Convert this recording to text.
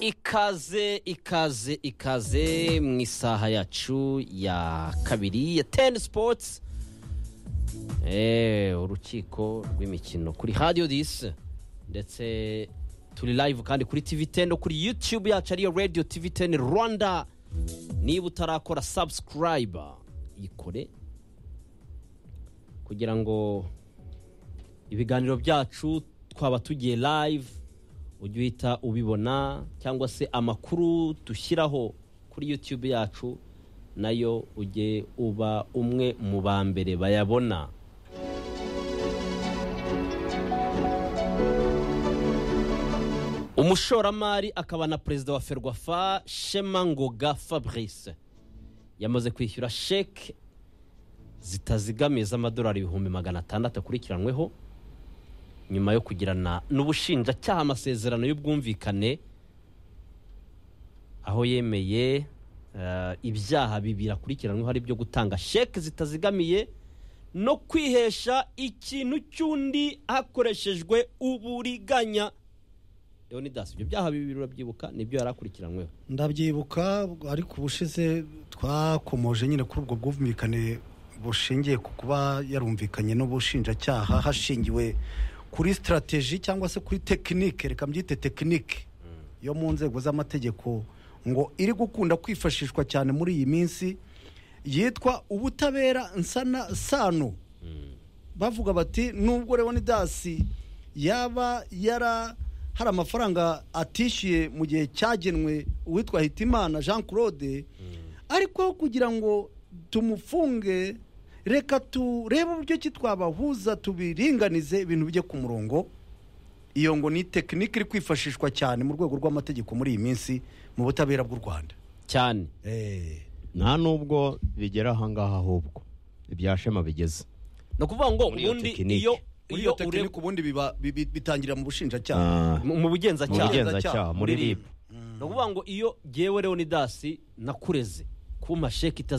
ikaze ikaze ikaze mu isaha yacu ya kabiri ya teni sipotsi urukiko rw'imikino kuri radiyo disi ndetse turi live kandi kuri tivi teni no kuri yutube yacu ariyo radiyo tivi teni rwanda niba utarakora sabusikarayiba yikore kugira ngo ibiganiro byacu twaba tugiye live ujye uhita ubibona cyangwa se amakuru dushyiraho kuri yutube yacu nayo ujye uba umwe mu ba mbere bayabona umushoramari akaba na perezida wa ferwafa shema ngoga fabrice yamaze kwishyura sheke zitazigamiye z'amadolari ibihumbi magana atandatu akurikiranweho nyuma yo kugirana n'ubushinjacyaha amasezerano y'ubwumvikane aho yemeye eh, ibyaha bibiri akurikiranweho ari byo gutanga sheke zitazigamiye no kwihesha ikintu cy'undi hakoreshejwe uburiganya leonidas ibyo byaha bibiri urabyibuka nibyo yari akurikiranweho ndabyibuka ariko ubushize twakomoje nyine kuri ubwo bwumvikane bushingiye ku kuba yarumvikanye n'ubushinjacyaha hashingiwe kuri sitarateji cyangwa se kuri tekinike reka mbyite tekinike yo mu nzego z'amategeko ngo iri gukunda kwifashishwa cyane muri iyi minsi yitwa ubutabera nsana sano bavuga bati nubwo leonidasi yaba yara hari amafaranga atishyuye mu gihe cyagenwe uwitwa hitimana jean claude ariko kugira ngo tumufunge reka turebe uburyo ki twabahuza tubiringanize ibintu bijye ku murongo iyo ngo ni tekinike iri kwifashishwa cyane mu rwego rw'amategeko muri iyi minsi mu butabera bw'u rwanda cyane nta n'ubwo bigera ahangaha ahubwo ibya shema bigeze ni ukuvuga ngo Muri iyo ubundi tekinike. iyo iyo muri iyo ure tekinike ubundi biba- bi- bi- bitangirira mu bushinjacyaha Ah, mu mu mu bugenzacyaha bugenzacyaha muri Muri ribu ni ukuvuga ngo iyo ngewe leonidasi nakureze kumpa sheke itazi